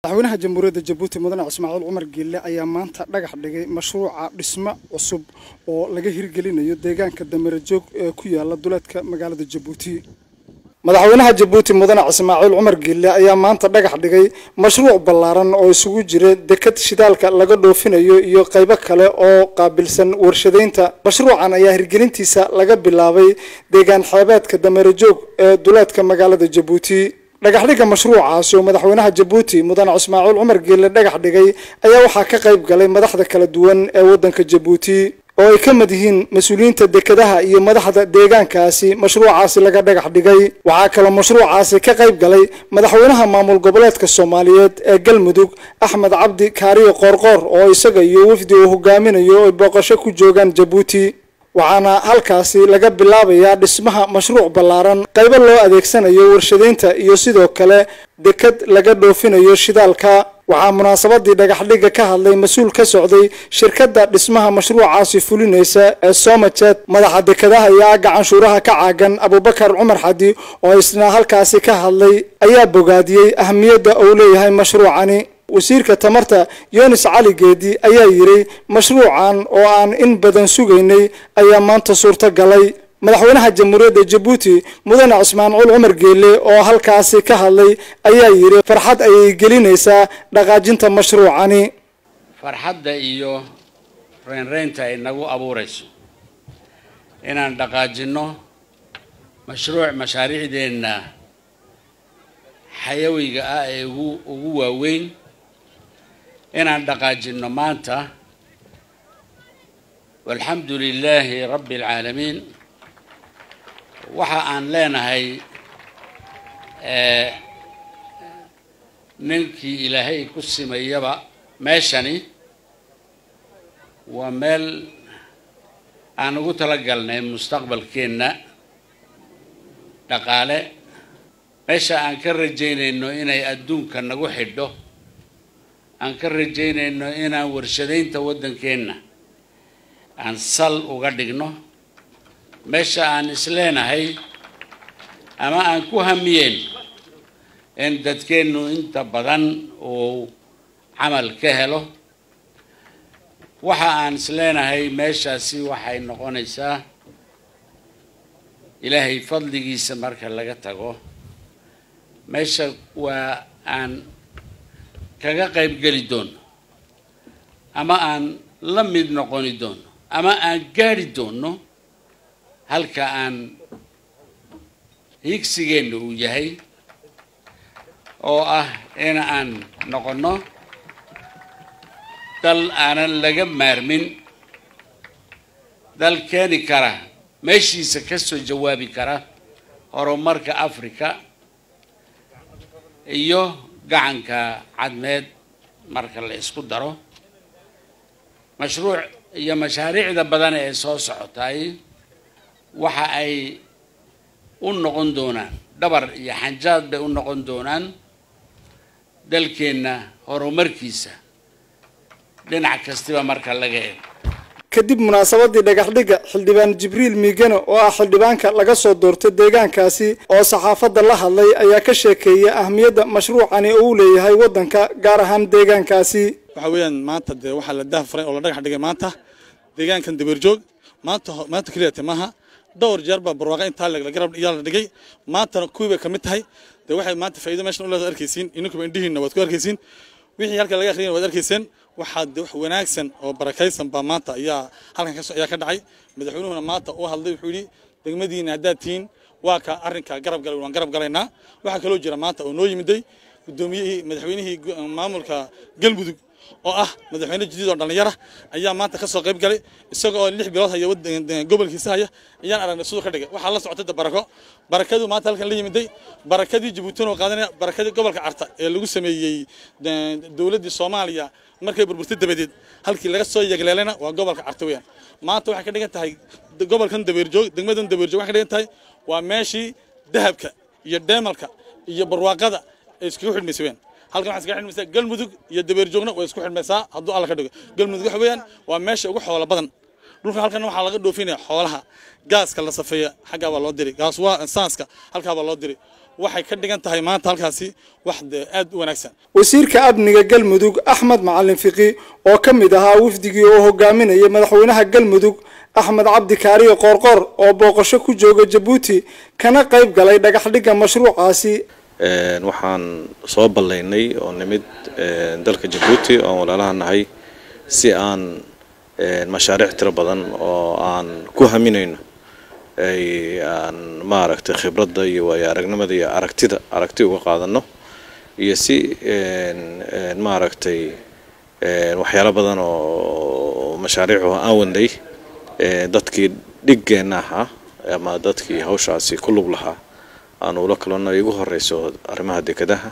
madaxweynaha jamhuuriyadda jabuuti mudane ismaaciil cumar geelle ayaa maanta dhagax dhigay mashruuca dhismo cusub oo laga hirgelinayo deegaanka damarajoog ee ku yaala duleedka magaalada jabuuti madaxweynaha jabuuti mudane ismaaciil cumar geelle ayaa maanta dhagax dhigay mashruuc ballaaran oo isugu jira dekad shidaalka laga dhoofinayo iyo qaybo kale oo qaabilsan warshadaynta mashruucan ayaa hirgelintiisa laga bilaabay deegaan xeebeedka damarajoog ee duleedka magaalada jabuuti dhagaxdhigga mashruucaasi oo madaxweynaha jabuuti mudane ismaaciil cumar geelle dhagax dhigay ayaa waxaa ka qayb galay madaxda kala duwan ee waddanka jabuuti oo ay ka mid yihiin mas-uuliyiinta dekedaha iyo madaxda deegaankaasi mashruucaasi laga dhagax dhigay waxaa kaloo mashruucaasi ka qayb galay madaxweynaha maamul goboleedka soomaaliyeed ee galmudug axmed cabdi kaariyo qoorqoor oo isaga iyo wafdi uu hogaaminayo ay booqasho ku joogaan jabuuti waxaana halkaasi laga bilaabayaa dhismaha mashruuc ballaaran qaybo loo adeegsanayo warshadaynta iyo sidoo kale dekad laga dhoofinayo shidaalka waxaa munaasabadii dhagaxdhigga ka hadlay mas-uul ka socday shirkadda dhismaha mashruucaasi fulinaysa ee somajet madaxa dekadaha iyo agga canshuuraha ka caagan abubakar cumar xadi oo isna halkaasi ka hadlay ayaa bogaadiyey ahamiyadda uu leeyahay mashruucani wasiirka tamarta yunis cali geedi ayaa yidhi mashruucan oo aan in badan sugaynay ayaa maanta suurto galay madaxweynaha jamhuuriyadda jabuuti mudane ismaaciil cumar geelle oo halkaasi ka hadlay ayaa yidhi farxad ayay gelinaysaa dhaqaajinta mashruucani farxadda iyo reynreynta ay nagu abuurayso inaan dhaqaajinno mashruuc mashaariicdeenna xayawiga ah ee ugu ugu waaweyn inaan dhaqaajinno maanta walxamdu lilaahi rabbi alcaalamiin waxa aan leenahay ninkii ilaahay ku simayaba meeshani waa meel aan ugu talagalnay mustaqbalkeenna dhaqaale meesha aan ka rajaynayno inay adduunka nagu xidho aan ka rajaynayno inaan warshadaynta waddankeenna aan sal uga dhigno meesha aan isleenahay ama aan ku hamiyeen in dadkeennu inta badan uu camal ka helo waxa aan isleenahay meeshaasi waxay noqonaysaa ilaahay fadligiisa marka laga tago meesha waa aan kaga qayb geli doono ama aan la mid noqoni doono ama aan gaadhi doono halka aan higsigeenna uu yahay oo ah in aan noqonno dal aanan laga maarmin dal keeni kara meeshiisa ka soo jawaabi kara horumarka africa iyo gacanka cadmeed marka la isku daro mashruuc iyo mashaariicda badan ee soo socotay waxa ay u noqon doonaan dhabar iyo xanjaad bay u noqon doonaan dalkeenna horumarkiisa dhinac kastiba marka laga eego kadib munaasabadii dhagaxdhigga xildhibaan jibriil miigane oo ah xildhibaanka laga soo doortay deegaankaasi oo saxaafadda la hadlay ayaa ka sheekeeya ahmiyadda mashruucani oo uu leeyahay waddanka gaar ahaan deegaankaasi waxa weeyaan maanta dee waxaa la daahfuray oo la dhagax dhigay maanta deegaankan dabeerjoog maanta maanta keliyate maaha dhowr jeer baa barwaaqa intaa la garab yaa la dhigay maantana kuwii bay ka mid tahay dee waxay maanta faa'iido meeshan u leedahay arkaysiin ininkuba indhihiinna waad ku arkaysiin wixii halkan laga akhriyana waad arkayseen waxaa de wax wanaagsan oo barakaysan baa maanta ayaa halkan ka ayaa ka dhacay madaxweynuhuna maanta uu hadlay wuxuu yidhi degmadiina haddaad tihiin waa ka arrinka garab galay waan garab galaynaa waxaa kaloo jira maanta oo noo yimiday guddoomiyihii madaxweynihii maamulka galmudug oo ah madaxweyne jadiid oo dhallinyara ayaa maanta ka soo qayb galay isaga oo lix bilood haya gobolkiisa haya ayaan aragnay siduu ka dhigay waxaa la socotay da barako barakaduu maanta halkan la yimiday barakadii jabuutina oo qaadanaya barakadii gobolka carta ee lagu sameeyey dowladdii soomaaliya markay burburtay dabadeed halkii laga soo yegleelayna waa gobolka carta weeyaan maanta waxay ka dhigan tahay gobolkan dabeerjoog degmadan dabeerjoog waxay ka dhigan tahay waa meeshii dahabka iyo dheemalka iyo barwaaqada ay iskaga xidhmaysa weeyaan halkan waxaa iskaga xidhmaysaa galmudug iyo dabeerjoogna way isku xidhmaysaa hadduu alla ka dhigo galmudug waxa weeyaan waa meesha ugu xoola badan dhulka halkan waxaa laga dhoofinaya xoolaha gaaska la safeeya xaggaa baa loo diri gaas waa saanska halkaa baa loo diri waxay ka dhigan tahay maanta halkaasi wax dee aad u wanaagsan wasiirka amniga galmudug axmed macalin fiqi oo ka mid ahaa wafdigii oo hogaaminayay madaxweynaha galmudug axmed cabdi kaariyo qoorqoor oo booqasho ku jooga jabuuti kana qayb galay dhagaxdhigga mashruucaasi waxaan soo ballaynay oo nimid dalka jabuuti oon walaalaha nahay si aan mashaariic tiro badan oo aan ku haminayno ay aan maaragtay khibradda iyo waayo aragnimada iyo aragtida aragti uga qaadano iyo si maaragtay waxyaalo badan oo mashaariicu aan wadnay dadkii dhiggeenna ahaa ama dadkii hawshaasi ku lug lahaa aan ula kalano igu horeyso arrimaha dekedaha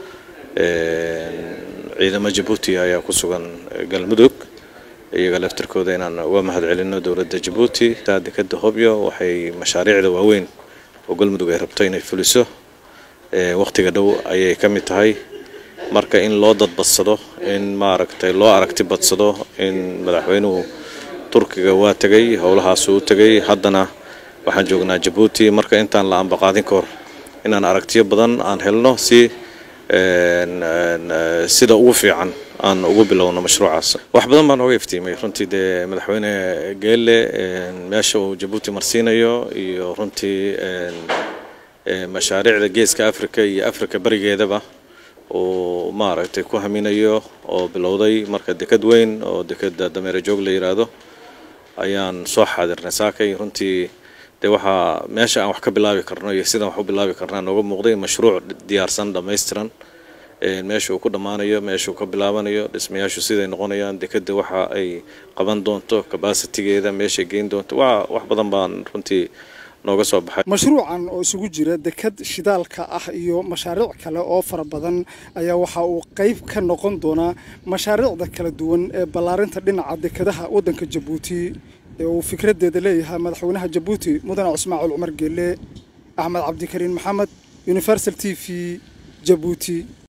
ciidamo jabuuti ayaa ku sugan galmudug iyaga laftirkooda inaan uga mahad celino dowladda jabuuti dekeda hobyo waxay mashaariicda waaweyn oo galmudug ay rabto inay fuliso wakhtiga dhow ayay ka mid tahay marka in loo dadbadsado in maaragtay loo aragti badsado in madaxweynuhu turkiga waa tegay howlahaasuu u tegay haddana waxaan joognaa jabuuti marka intaan la ambaqaadin ka hor inaan aragtiyo badan aan helno si sida ugu fiican aan ugu bilowno mashruucaas wax badan baan oga iftiimay runtii dee madaxweyne geelle meesha uu jabuuti marsiinayo iyo runtii mashaariicda geeska africa iyo africa berigeedaba uu maaragtay ku haminayo oo bilowday marka deked weyn oo dekeda dameere joog la yiraahdo ayaan soo xaadirnay saakay runtii dee waxaa meesha aan wax ka bilaabi karno iyo sidaan wax u bilaabi karnaa nooga muuqday mashruuc diyaarsan dhammaystiran meesha uu ku dhammaanayo meesha uu ka bilaabanayo dhismayaashu siday noqonayaan dekeda waxa ay qaban doonto cabacitigeeda meeshay geyn doonto waa wax badan baan runtii nooga soo baxay mashruucan oo isugu jira deked shidaalka ah iyo mashaariic kale oo fara badan ayaa waxa uu qayb ka noqon doonaa mashaariicda kala duwan ee ballaarinta dhinaca dekedaha waddanka jabuuti ee uu fikradeeda leeyahay madaxweynaha jabuuti mudane cismaaciil cumar geelle axmed cabdikariin maxamed universal t v jabuuti